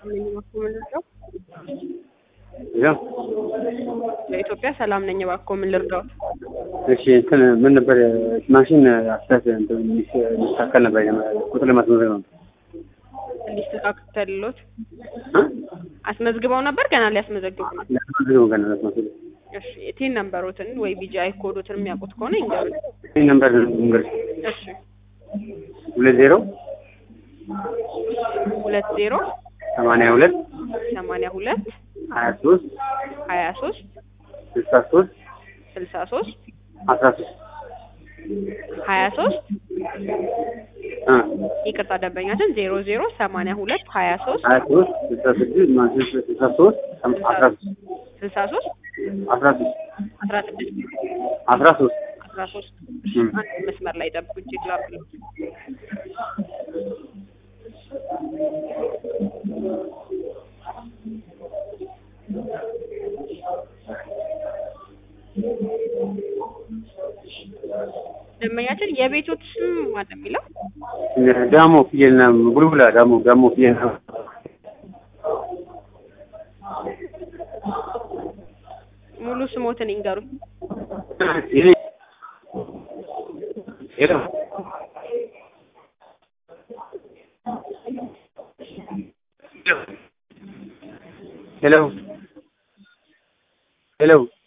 ነኝ እባክዎ ምን ልርዳው? ያው ለኢትዮጵያ ሰላም ነኝ እባክዎ ምን ልርዳዎት? እሺ እንትን ምን ነበር ማሽን አስተያየት እንትን የሚስተካከል ነበር ቁጥር ለማስመዝገብ ነው። እንዲስተካከልሎት እ? አስመዝግበው ነበር ገና ሊያስመዘግቡ ነው? ለማስመዝገብ ገና ለማስመዝገብ እሺ የቲን ነምበሮትን ወይ ቢጂአይ ኮዶትን የሚያውቁት ከሆነ ይንገሩኝ። ይህ ነምበር እንግዲህ እሺ ሁለት ዜሮ ሁለት ዜሮ ሰማንያ ሁለት ሰማንያ ሁለት ሀያ ሶስት ሀያ ሶስት ስልሳ ሶስት ስልሳ ሶስት አስራ ሶስት ሀያ ሶስት እ ይቅርታ ደንበኛችን ዜሮ ዜሮ ሰማንያ ሁለት ሀያ ሶስት ሀያ ሶስት ስልሳ ስድስት ማለት ስልሳ ሶስት አስራ ሶስት ስልሳ ሶስት አስራ ሶስት አስራ ስድስት አስራ ሶስት አስራ ሶስት እም። አንድ መስመር ላይ ጠብቁ ቼክ ላድርግልዎት። ደንበኛችን የቤቶት ስም ማን ነው የሚለው? ዳሞ ፍየልና ቡልቡላ ዳሞ ዳሞ ፍየልና ሙሉ ስሞትን ይንገሩኝ። ይሄ ሄሎ ሄሎ ሄሎ